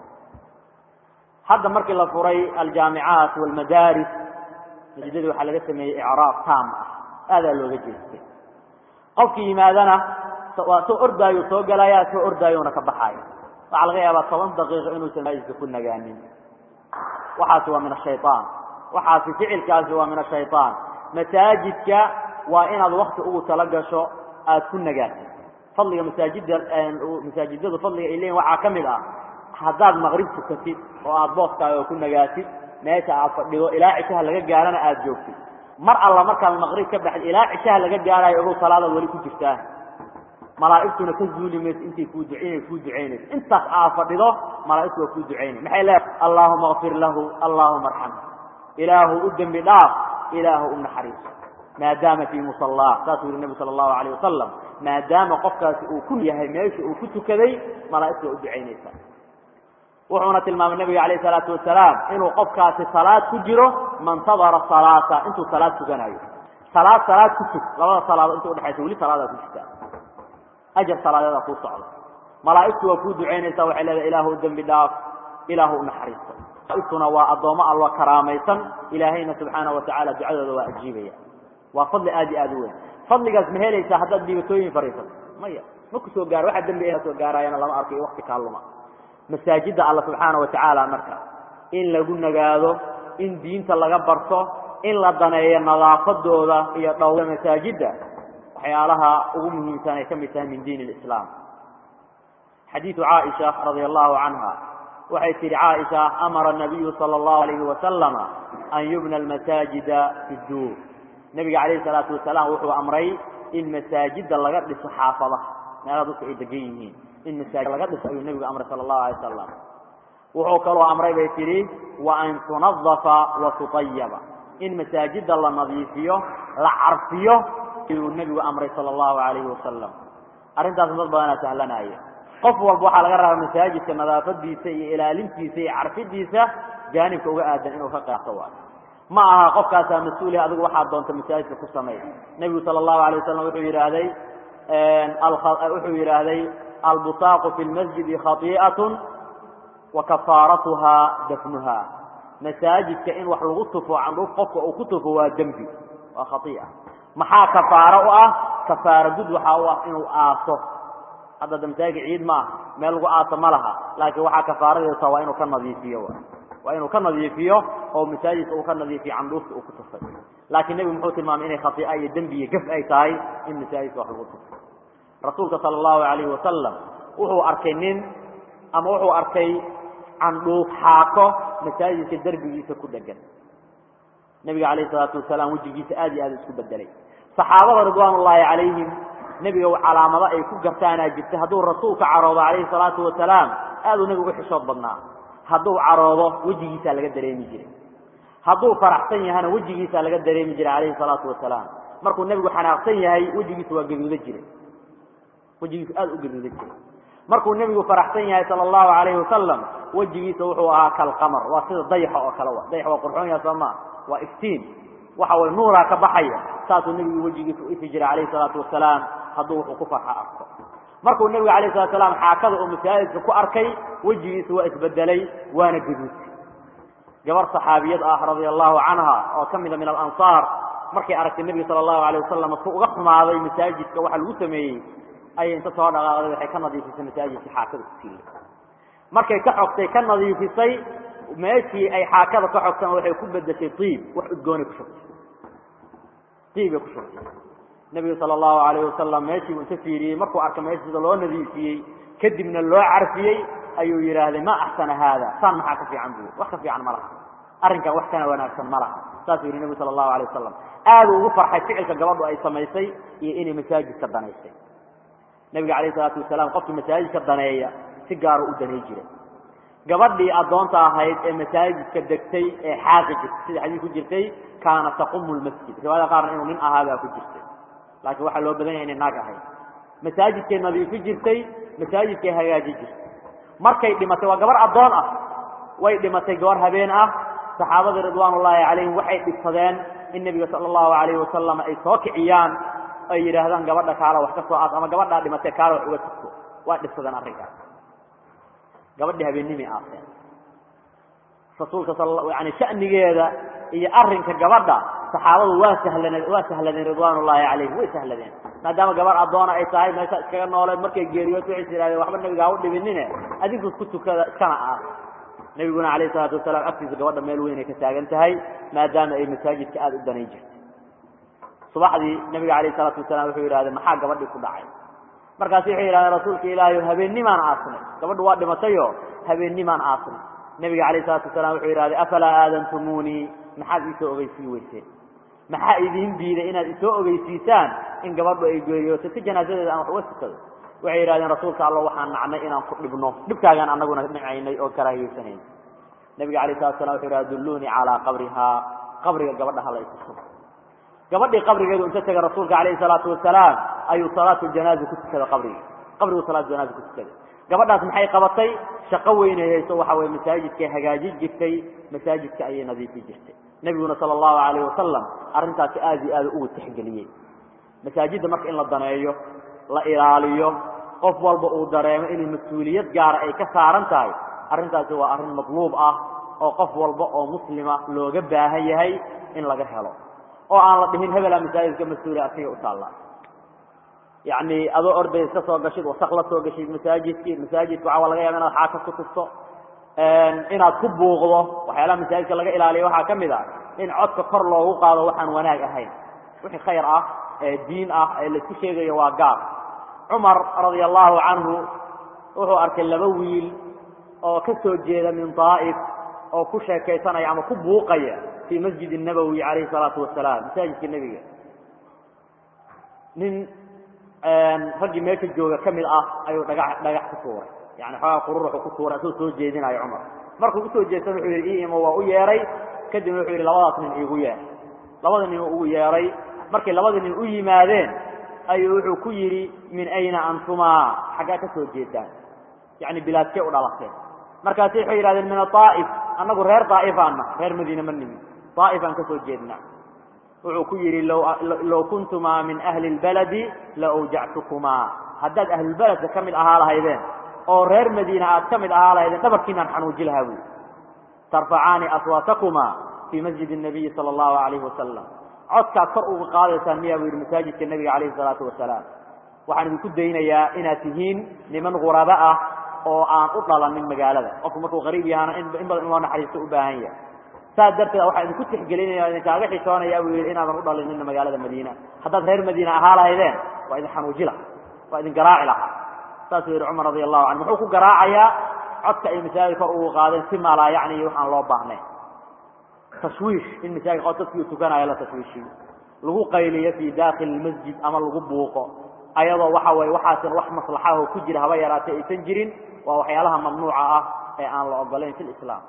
hadda markii la furay aljaamicaat walmadaaris masjidadii waxaa laga sameeyey icraab taam ah aadaa looga jeestay qofkii yimaadana waa soo ordaayo soo galaya soo ordaayona ka baxaayo waxaa laga yaabaa toban daqiiqo inuusan masaajidka ku nagaanin waxaasi waa min ashayaan waxaasi ficilkaasi waa min ashayaan masaajidka waa inaad wakti ugu tala gasho aad ku nagaatid fadliga masaajidda masaajidadu fadliga ay leeyihin waxaa ka mid ah haddaad maqrib tukatid oo aad booskaaga ku nagaatid meesha aad fadhido ilaa cishaha laga gaarana aada joogtid mar alla markaad maqrib ka baxid ilaa cishaha laga gaarayo ogow salaadaad weli ku jirtaa malaa'igtuna ka zuuli mayso intay kuu du inay kuu ducaynayso intaas aad fadhido malaa'igtu waa kuu ducaynay maxay leedahay allaahuma akfir lahu allaahuma arxam ilaahu u dembi dhaaf ilaahu u naxariiso maadaama fii musallaa saasuu yihi nebi sala allahu alayh wasalam maadaama qofkaasi uu ku yahay meesha uu ku tukaday malaa'igtu waa u ducaynaysaa wuxuuna tilmaamay nabiga alayh salaatu wasalaam inuu qofkaasi salaad ku jiro mantadara salaata intuu salaad tukanayo salaad salaad ku tug labada salaado inta udhexaysa weli salaadaa ku jirta ajar salaadeeda kuu socda malaa'igtu waa kuu ducaynaysaa waxay leedahay ilaahu u dembi dhaaf ilaahu u naxariisto malaa'igtuna waa addoommo allo karaamaysan ilaahayna subxaana wa tacala ducadooda waa ajiibaya waa fadli aad iyo aad u weyn fadligaas ma helaysaa haddaad dhibatooyin fariisato maya ma ku soo gaaro waxa dembi soo gaaraayana lama arko iyo wakti kaaluma masaajidda alla subxaana wa tacaala marka in lagu nagaado in diinta laga barto in la daneeyo nadaafadooda iyo dhowra masaajidda waxyaalaha ugu muhiimsan ay ka mid tahay min diin اlislaam xadiidu caaisha radia allahu canha waxay tihi caaisha amara nabiyu sala allahu alayhi wasalama an yubna almasaajida fi duur nebiga calayhi salaatu wasalaam wuxuu amray in masaajidda laga dhiso xaafadaha meelaha dadku ay degan yihiin in masaajid laga dhiso ayuu nebigu amray sala allahu alay wasalam wuxuu kaloo amray bay tidhi wa an tunadafa wa tutayaba in masaajidda la nadiifiyo la carfiyo ayuu nebigu amray sala allahu alayhi wasalam arrintaas dad badanaa sahlanaya qof walba waxaa laga rabaa masaajidka nadaafadiisa iyo ilaalintiisa iyo carfidiisa jaanibka uga aadan inuu ka qaato waay ma aha qofkaasaa mas-uulih adigu waxaad doonta masaajidka ku samey nebigu sala allahu alay wasalam wuxuu yidhaahday wuxuu yidhaahday albusaaqu fi lmasjidi khatii'atun wa kafaaratuha dafnuha masaajidka in wax lagu tufo candhuuf qofka uu ku tufo waa dembi waa khai'a maxaa kafaaro u ah kafaaro gud waxaa u ah inuu aaso hadda da masaajidka ciid ma aha meel lagu aaso ma laha laakiin waxaa kafaaradeesa waa inuu ka nadiifiyo waa inuu ka nadiifiyo oo masaajidka uu ka nadiifiyo candhuufta uu ku tufay laakiin nebigu muxuu tilmaamay inay khai'a iyo dembi iyo gaf ay tahay in masaajidka wax lagu tufo rasuulka sala allahu alayhi wasalam wuxuu arkay nin ama wuxuu arkay candhuuf xaako masaajidka derbigiisa ku dhegan nebiga calayhi salaatu wasalaam wejigiisa aad iyo aad isku bedelay saxaabada ridwaan ullaahi calayhim nebiga calaamado ay ku gartaanaa jirta hadduu rasuulka caroodo calayhi salaatu wasalaam aad uu nebigu u xishood badnaa hadduu caroodo wejigiisaa laga dareemi jiray hadduu faraxsan yahana wejigiisaa laga dareemi jiray calayhi salaatu wasalaam markuu nebigu xanaaqsan yahay wejigiisu waa gaduuda jiray wejigiisu aad u gaduuda jiray markuu nebigu faraxsan yahay sala allahu calayhi wasalam wejigiisa wuxuu ahaa kalqamar waa sida dayaxa oo kale wa dayax waa qurxoon yaha soomaa waa iftiin waxa way nuuraa ka baxaya saasuu nebigu wejigiisa u ifi jiray calayhi salaatu wasalaam hadduu wuxuu ku farxa arko markuu nebigu alayh salatu salaam xaakada uu masaajidka ku arkay wejigiisa waa isbedelay waana gaduudtay gabar saxaabiyad ah radia allahu canha oo ka mida min alansaar markay aragtay nebiga sala allahu alayh wasalam su uga xumaaday masaajidka waxa lagu sameeyey ayay inta soo dhaqaaqday waxay ka nadiifisay masaajidkii xaakada ku siiyey markay ka xogtay ka nadiifisay meeshii ay xaakada ka xogtana waxay ku bedeshay iib wax udgoonay ku shugtay iibbay ku shugtay nebigu sala allahu alayh wasalam meeshii uu inta fiiriyey markuu arka meesha sida loo nadiifiyey kadibna loo carfiyey ayuu yidhaahday ma axsana haada saan maxaa ka fiican buy wax ka fiican ma laha arrinkan wax kana wanaagsan ma laha saasuu yihi nebigu sala allahu alayh wasalam aaduu ugu farxay ficilka gabadhu ay samaysay iyo inay masaajidka danaysay nebiga calayh isalaatu wasalaam qofkii masaajidka daneeya si gaaru u danay jiray gabadhii addoonta ahayd ee masaajidka degtay ee xaaqi jirtay sida xadiis ku jirtay kaana taqumu lmasjid riwaayada qaarna inuu nin ahaabaa ku jirtay laakiin waxaa loo badan yahay inay naag ahayd masaajidkay nadiifi jirtay masaajidkay hagaaji jirtay markay dhimatay waa gabar addoon ah way dhimatay gabar habeen ah saxaabadii ridwaan ullaahi calayhim waxay dhibsadeen in nebiga sala allahu alayhi wasalam ay soo kiciyaan ay yidhaahdaan gabadha kaala wax ka soo aas ama gabadhaa dhimatay kaala wax uga tugto waa dhibsadeen arrinkaas gabadhii habeennimay aaseen rasuulka yani sha'nigeeda iyo arrinka gabadha saxaabadu waa sahlaneen waa sahladeen ridwaan ullaahi calayhim way sahladeen maadaama gabar addoona ay tahay meesha iskaga nooleed markay geeriyood waxay is yidhahdeen waxba nebiga ha u dhibinine adinku isku tukada iskana aas nebiguna calayhi salaatu wasalaam agtiisa gabadha meel weyn ay ka taagan tahay maadaama ay masaajidka aada u danayn jirtay subaxdii nebiga calayhi salaatu wasalaam wuxuu yidhahdee maxaa gabadhii ku dhacay markaasu waxay yidhahdeen rasuulka ilaahay habeennimaan aasnay gabadhu waa dhimatayo habeennimaan aasnay nebiga calayh salatu wasalaam wuxuu yidhahday afalaa aadantumuunii maxaad iisoo ogeysii weyseen maxaa idiin diiday inaad isoo ogeysiisaan in gabadhu ay geeriyootay si janaasadeeda aan wax uga tukado waxay yidhahdeen rasuulka alla waxaan nacnay inaan ku dhibno dhibkaagaan anaguna nicaynay oo karaahiyeysanayna nebiga alayh salatu salam wuxuu yidhahda dulluunii calaa qabrihaa qabriga gabadha hala ituso gabadhii qabrigeedu inta tega rasuulka calayhi salaatu wasalaam ayuu salaatu janaaza ku tukaday qabrigi qabrigu salaatu janaaza ku tukaday gabadhaas maxay qabatay shaqo weynay hayso waxa weye masaajidkay hagaajin jirtay masaajidka ayay nadiifi jirtay nebiguna sala allahu alayh wasalam arrintaasi aad iyo aad ugu tixgeliyey masaajidda marka in la daneeyo la ilaaliyo qof walba uu dareemo inuu mas-uuliyad gaara ay ka saaran tahay arrintaasi waa arrin matluub ah oo qof walba oo muslima looga baahan yahay in laga helo oo aan la dhihin hebelaa masaajidka mas-uula asiga u taalla yacni adoo orday iska soo gashid wasak la soo gashid masaajidkii masaajidka waxaa laga yaaba inaad xaaka ku tufto inaad ku buuqdo waxyaalaha masaajidka laga ilaaliya waxaa ka mid a in codka kor loogu qaado waxaan wanaag ahayn wixii khayr ah ee diin ah ee laisku sheegayo waa gaar cumar radia allahu canhu wuxuu arkay laba wiil oo ka soo jeeda min daa'if oo ku sheekaysanaya ama ku buuqaya fii masjid الnabowi calayhi salaatu wasalaam masaajidka nebiga nin raggii meesha jooga ka mid ah ayuu dhagax dhagax ku tuuray yani xoogaa qururuxu ku tuuray asagoo soo jeedinayo cumar markuu usoo jeedsan wuxuu yidhi ii imo waa u yeeray kadibna wuxuu yidhi labadaas nin iigu yeer labada nin ugu yeeray markay labada nin u yimaadeen ayuu wuxuu ku yidhi min ayna antumaa xaggaa ka soo jeedaan yani bilaadkee u dhalateen markaasu waxay yidhahdeen min aaa'if annagu reer daa'ifaanna reer madiine ma nimin daa'ifaan ka soo jeedna wuxuu ku yidhi low kuntumaa min ahli اlbaladi la awjactukumaa haddaad ahlulbeledka ka mid ahaa lahaydeen oo reer madiina aad ka mid ahaa lahaydeen dhabarkiinaan xanuuji lahaa buui tarfacaani aswaatakumaa fii masjid الnabiyi salى اllahu alayhi wasalam codkaad kor uga qaadaysaan miyaa buu yidhi masaajidka nebiga calayhi salaatu wasalaam waxaan idinku daynayaa inaad tihiin niman guraba ah oo aan u dhalanin magaalada qofku markuu qariib yahaana in badan in loo naxariisto u baahan yahay saas darteed waxaa idinku tixgelinaya idinkaaga xishoonaya buu yidhi inaadan u dhalinina magaalada madiina haddaad reer madiina ahaa lahaydeen waa idin xanuuji laha waa idin garaaci lahaa saasuu yidhi cumar radi allahu canhu muxuu ku garaacayaa codka ay masaajid kor ugu qaadeen si maalaa yacni waxaan loo baahnayn tashwiish in masaajid qo dadkii u tukanayo la tashwiishiyo lagu qayliyo fii dakhili lmasjid ama lagu buuqo ayadoo waxa weye waxaasin wax maslaxaho ku jira haba yaraatay aysan jirin waa waxyaalaha mamnuuca ah ee aan la ogolayn fi lislaam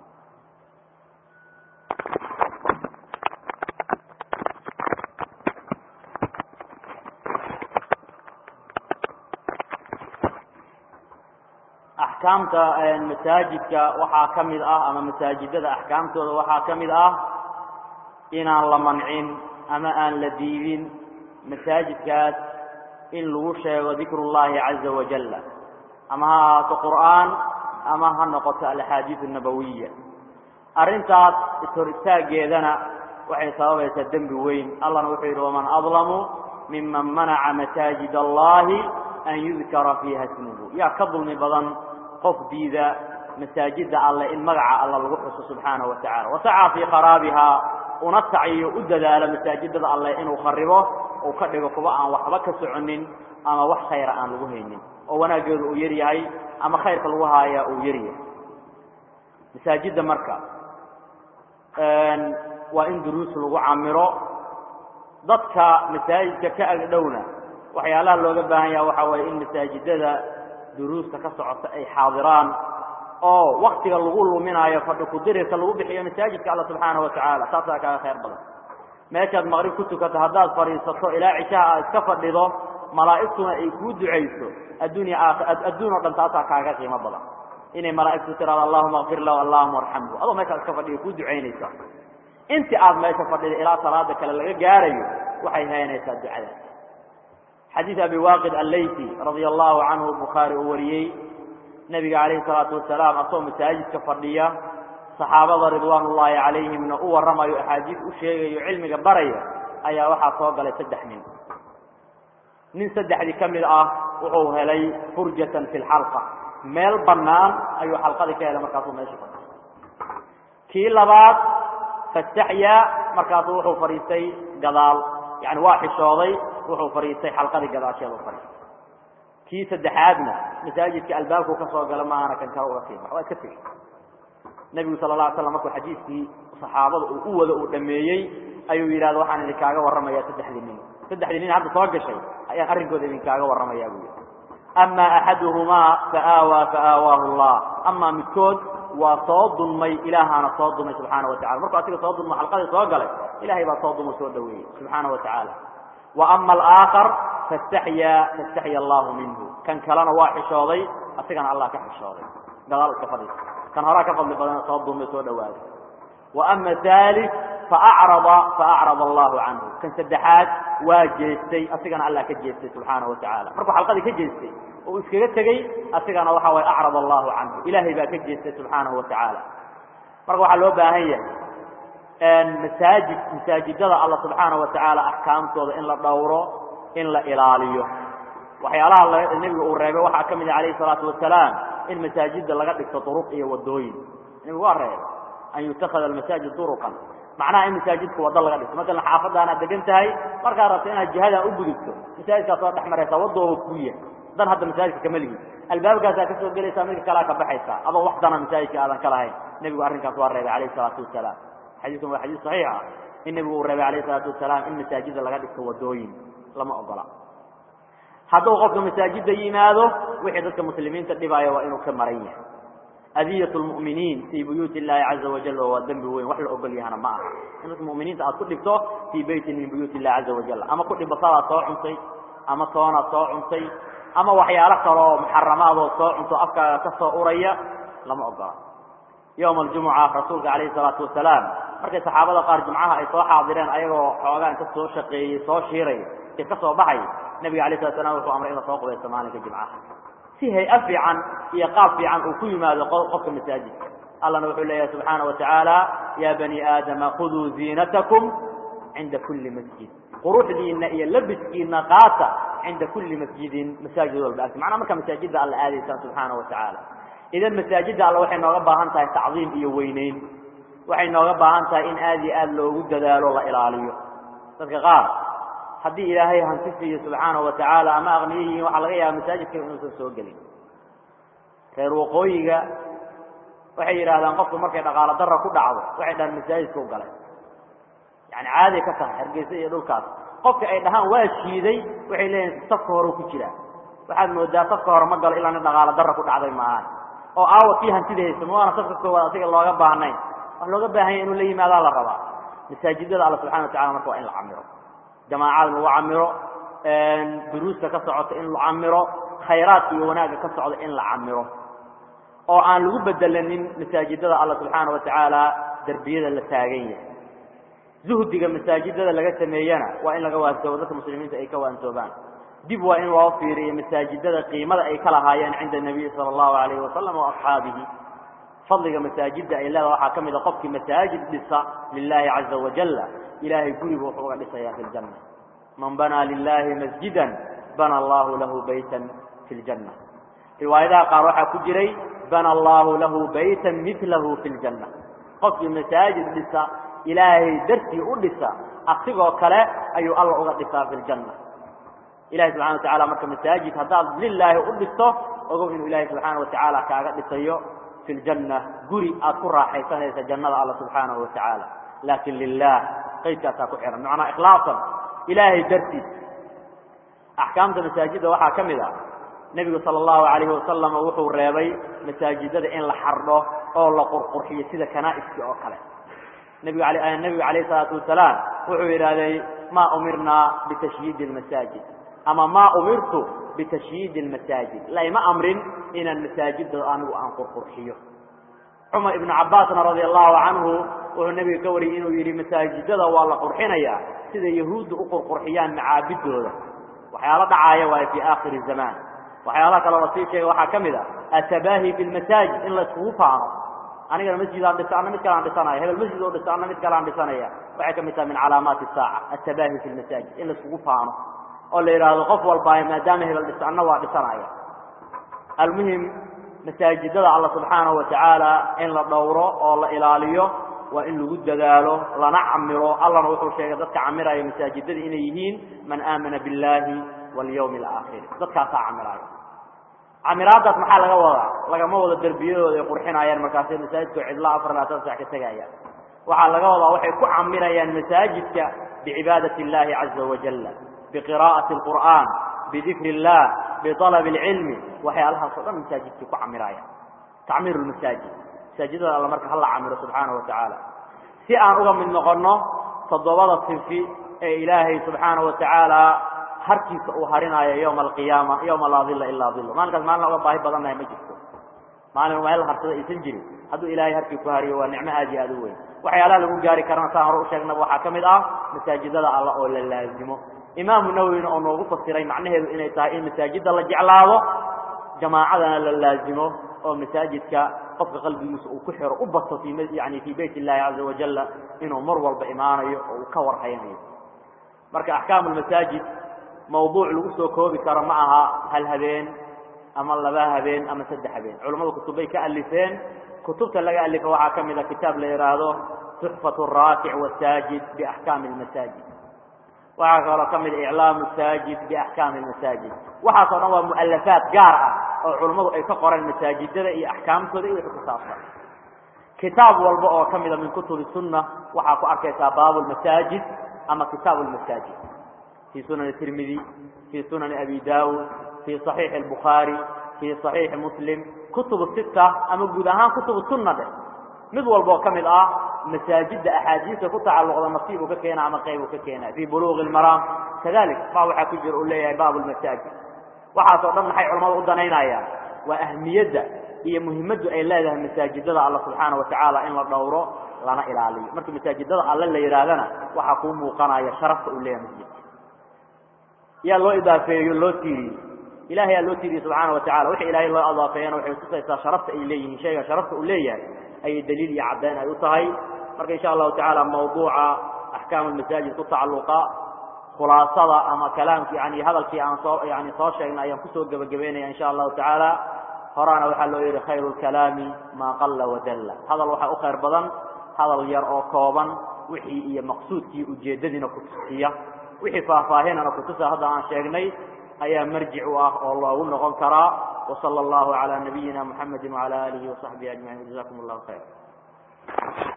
axkaamta masaajidka waxaa ka mid ah ama masaajidada axkaamtooda waxaa ka mid ah inaan la mancin ama aan la diidin masaajidkaas in lagu sheego dikr اllahi caza wajala ama ha ahaato qur'aan ama ha noqoto alaxaadiis الnabawiya arrintaas ishor istaageedana waxay sababaysaa dembi weyn allahna wuxuu yidhi waman adlamu miman manaca masaajid allahi an yudkara fiiha smuhu yaa ka dulmi badan qof diida masaajida alleh in magaca alla lagu xuso subxaanahu wa tacala wasacaa fii kharaabihaa una sacyiyo u dadaalo masaajidada alleh inuu kharibo uu ka dhigo kuwa aan waxba ka soconin ama wax khayra aan lagu haynin oo wanaaggeedu uu yar yahay ama khayrka lagu haayaa uu yar yahay masaajidda marka waa in duruus lagu camiro dadka masaajidka ka agdhowna waxyaalaha looga baahan yaha waxaa waye in masaajidada duruusta ka socota ay xaadiraan oo waktiga lagu luminaayo fadhi kudirirka lagu bixiyo masaajidka alla subxaanahu watacaala taasaa kaaga khayr badan meeshaad maqrib ku tukato haddaad fadhiisato ilaa cishaha aad iska fadhido malaa'igtuna ay kuu ducayso adduunya adduun oo dhan taasaa kaaga qiimo badan inay malaa'igtu tiraado allahuma akfir lahu allahuma arxamhu adoo meeshaad iska fadhiyo kuu ducaynaysa intii aad meesha fadhida ilaa salaada kale laga gaarayo waxay haynaysaa ducadaas xadiid abi waaqid allayti radia allahu canhu bukhaari uu wariyey nebiga calayhi salaatu wasalaam asagoo masaajidka fadhiya saxaabada ridwaan ullaahi calayhimna u warramayo axaadiis u sheegayo cilmiga baraya ayaa waxaa soo galay saddex nin nin saddexdii ka mid ah wuxuu helay furjatan fi lxalqa meel bannaan ayuu xalqadii ka helay markaasuu meesha fadhiya kii labaad fastaxyaa markaasuu wuxuu fadhiistay gadaal yani waa xishooday wuxuu fadhiistay xalqadii gadaasheedu fadhiistay kii saddexaadna masaajidka albaabkuu ka soo gala maahana kan kale uga sii bax waa iska tegey nebigu sala la alay slam markuu xadiiskii saxaabada uu u wado uu dhameeyey ayuu yidhahda waxaan idinkaaga warramayaa saddexdii nin saddexdii nin hadda soo gashay ayaan arrinkooda idinkaaga warramayaa buu yidhi ama axaduhumaa faaawaa faaawaahu allah amaa midkood waa soo dulmay ilaahaana soo dulmay subxaana wa tacala markuu asiga soo dulmo xalqadii soo galay ilahay baa soo dulmo soo dhaweeyey subxaana wa tacaala wa ama alaakhar fastaxyaa fastaxya allahu minhu kan kalena waa xishooday asigana allah ka xishooday gadaal iska fadhiisa kan horaa ka fadli badan soo dulmay soo dhawaaday wa ama thalith faacrada faacrada allahu canhu kan saddexaad waa jeestay asigana allah ka jeestay subxaana wa tacaala markuu xalqadii ka jeestay oo iskaga tegey asigana waxa waye acrad allahu canhu ilaahay baa ka jeestay subxaanahu wa tacaala marka waxaa loo baahan yahay masaajid masaajidada alla subxaana wa tacaala axkaamtooda in la dhowro in la ilaaliyo waxyaalaha nebigu uu reebay waxaa ka mid ah alayhi salaatu wasalaam in masaajida laga dhigto duruq iyo wadooyin nebigu waa reebay an yutakada almasaajid duruqan macnaha in masaajidka wado laga dhigto masalan xaafadaanaad degan tahay markaad rabto inaad jihadan u gudubto masaajidkaas oo dhex maraysaa wadooba kuya dan hadda masaajidka kama lihin albaabkaasaa kasoo gelaysaa midka kalea ka baxaysaa adoo wax dana masaajidka aadan ka lahayn nebigu arrinkaas waa reebay alayhi salaatu wasalaam xadiiskan waa xadiis saxiix ah in nebigu uu reebay alayhi salaatu wasalaam in masaajida laga dhigto wadooyin lama ogola hadduu qofka masaajida yimaado wixii dadka muslimiinta dhibaayo waa inuu ka maran yahay adiyat lmu'miniin fii buyuuti illahi caza wajal waa dembi weyn wax la ogol yahana ma aha in dadka mu'miniinta aad ku dhigto fii beytin min buyuuti illahi caza wajal ama ku dhibasadaad soo cuntay ama toonaad soo cuntay ama waxyaalo kaloo muxaramaadoo soo cunto afkaaga ka soo uraya lama ogola yowma aljumuca rasuulka calayhi salaatu wasalaam markay saxaabada qaar jumcaha ay soo xaadireen ayagoo xoogaa inta soo shaqeeyey soo shiiray ee ka soo baxay nebiga alay slat slam wuxuu amray in la soo qubaysto maalinka jimcaha si hay-a fiican iyo qaab fiican uu ku yimaado qofka masaajidka allahna wuxuu leeyahay subxaana wa tacaala ya bani aadama khuduu ziinatakum cinda kuli masjid quruxdiina iyo labiskiina qaata cinda kuli masjidin masaajid walba agti macnaa markaa masaajidda alla aadaysaan subxaana wa tacaala idan masaajidda alla waxay nooga baahan tahay tacdiim iyo weyneyn waxay nooga baahan tahay in aad iyo aad loogu dadaalo la ilaaliyo dadka qaar haddii ilaahay hanti siiyo subxaana wa tacaala ama aqniyo yihiin waxaa laga yaaba masaajidka inuusan soo gelin reer waqooyiga waxay yidhahdaan qofku markay dhaqaalo dara ku dhacdo waxay dhahaan masaajidka u galay yani caaday ka tahay hargeysa iyo dhulkaas qofka ay dhahaan waa shiiday waxay leeyihin safka hore ku jiraa waxaad moodaa safka hore ma galo ilaa nin dhaqaalo darra ku dhacday maahan oo aawa kii hantida haysa ma waana safka koowaad asiga looga baahnayn wax looga baahanya inuu la yimaadaa la rabaa masaajidada alla subxana wa tacala marka waa in la camiro jamaacada lagu camiro duruusta ka socota in la camiro khayraadka iyo wanaagga ka socda in la camiro oo aan lagu bedelanin masaajidada alla subxaana wa tacaala derbiyada la taagan yahay zuhdiga masaajidada laga sameeyana waa in laga waansoobo dadka muslimiinta ay ka waansoobaan dib waa in loo fiiriyo masaajidada qiimada ay ka lahaayeen cinda nabiyi sala allahu alayhi wasalam wa asxaabihi fadliga masaajidda ay leedaha waxaa ka mid a qofkii masaajid dhisa lilahi caza wajalla ilaahay gurigu wuxuu uga dhisayaa fi ljanna man banaa lilahi masjidan bana allahu lahu baytan fi ljanna riwaayadaha qaar waxaa ku jiray bana allahu lahu baytan milahu fi ljanna qofkii masaajid dhisa ilaahay dartii u dhisa asigoo kale ayuu alla uga dhisaa fi ljanna ilahi subxana wa tacala marka masaajid haddaad lilaahi u dhisto ogow inuu ilahi subxaana wa tacaala kaaga dhisayo fi ljanna guri aad ku raaxaysanaysa jannada alla subxaanahu wa tacaala laakin lilah qaydkaasaa ku xihan macnaa ikhlaasan ilaahay dartiis axkaamta masaajidda waxaa ka mid a nebigu sala allahu alayhi wasalam wuxuu reebay masaajidada in la xardho oo la qurqurxiyo sida kanaa'iskii oo kale nebigu nebigu alayh salaatu wasalaam wuxuu yidhahdey maa umirnaa bitashyiidi almasaajid ama maa umirtu bitashyiidi almasaajid layma amrin inaan masaajidda anigu aan qurqurxiyo cumar ibnu cabbaasna radia allahu canhu wuxuu nebiga ka wariyey inuu yidhi masaajidada waa la qurxinayaa sida yahuudda u qurqurxiyaan macaabidooda waxyaalo dhacaaya waayo fii aakhiri zamaan waxyaalaha kaloo la sii sheegay waxaa ka mid a atabaahi fi lmasaajid in la iskugu faano anigana masjidaan dhisa anna mid kalaan dhisanaya hebel masjid oo dhisa anna mid kalaan dhisanaya waxay ka mid tahay min calaamaati saaca atabaahi fi lmasaajid in la iskugu faano oo la yidhaahdo qof walbaa maadaama hebel dhisa anna waa dhisanaya almuhim masaajidada alla subxaanahu wa tacaala in la dhowro oo la ilaaliyo waa in lagu dadaalo lana camiro allana wuxuu sheegay dadka camiraya masaajidada inay yihiin man aamana biاllahi walyawmi alaakhiri dadkaasaa camiraayo camiraadaas maxaa laga wadaa lagama wado derbiyadooda ay qurxinayaan markaasay masaajidka cidla afar labaatan sax ka tegayaan waxaa laga wadaa waxay ku camirayaan masaajidka bicibaadati اllahi caza wajala biqira'ati اlqur'an bidikri اllah biطalab اlcilmi waxyaalahaas o dhan masaajidkay ku camirayaan tacmiir lmasaajid masaajidada alla marka hala camiro subxaanahu wa tacaala si aan uga mid noqonno toddobada sinfi ee ilaahay subxaanahu wa tacaala harkiisa uu harinaayo yowma alqiyaama yowma laa dilla ilaa dillo maalinkaas maalina uga baahi badannahay ma jirto maalin meel harsada aysan jirin hadduu ilaahay harkii ku hariyo waa nicmo aad iyo aad u weyn waxyaalaha lagu gaari karana saan hore u sheegnaba waxaa ka mid ah masaajidada alla oo la laazimo imaamu nawowina oo noogu fasiray macnaheedu inay tahay in masaajidda la jeclaado jamaacadana la laazimo oo masaajidka qofka qalbigiisa uu ku xiro u bato fi yani fii bayt illahi caza wajala inuu mar walba imaanayo oo uu ka warhaynayo marka axkaamu lmasaajid mawduuc lagu soo koobi karo ma aha hal habeen ama laba habeen ama saddex habeen culammadu kutubbay ka alifeen kutubta laga alifa waxaa ka mid a kitaab la yidhaahdo tuxfat raakic wasaajid biaxkaami lmasaajid waxaa kaloo ka mid a iclaamu saajid biaxkaami lmasaajid waxaasoo dhan waa mu'alafaat gaar ah oo culammadu ay ka qoreen masaajidada iyo axkaamtooda iyo wixii ku saabsan kitaab walba oo ka mida min kutubi sunna waxaa ku arkaysaa baabu lmasaajid ama kitaabu lmasaajid fii sunani tirmidi fii sunani abi daawud fii صaxiixi اlbukhaari fii صaxiixi muslim kutubu sita ama guud ahaan kutubu sunna dheh mid walba oo ka mid ah masaajidda axaadiista ku tacalluqda nasiib uu ka keena ama qayb uu ka keena fii buluuqi اlmaraam kadalik baa waxaa ku jira uu leeyahay baabu lmasaajid waxaasoo dhan maxay culamadu u danaynayaan waa ahmiyadda iyo muhimaddu ay leedahay masaajidada alla subxaana wa tacaala in la dhowro lana ilaaliyo marka masaajidada alle la yidhaahdana waxaa kuu muuqanaya sharafta uu leeyahay masjidka yaa loo idaafeeyo loo tiiriyey ilahay yaa loo tiiriyey subxaana wa tacala wixii ilaahay loo idaafeeyana waxay tusaysaa sharafta ay leeyihiin shayga sharafta uu leeyahay ayay daliil iyo caddayn ay u tahay marka insha allahu tacaala mawduuca axkaamu lmasaajid ku tacalluqa khulaasada ama kalaamki yani hadalkii aan soo yani soo sheegnay ayaan kusoo gebagabeynaya insha allahu tacaala horaana waxaa loo yidhi khayru lkalaami maa qalla wadalla hadal waxaa u khayr badan hadal yar oo kooban wixii iyo maqsuudkii ujeeddadiina kutusiya wixii faahfaahinana kutusa hadda aan sheegnay ayaa marjic u ah oo loogu noqon karaa وصلى الله على نبينا محمد وعلى آله وصحبه أجمعين جزاكم الله خير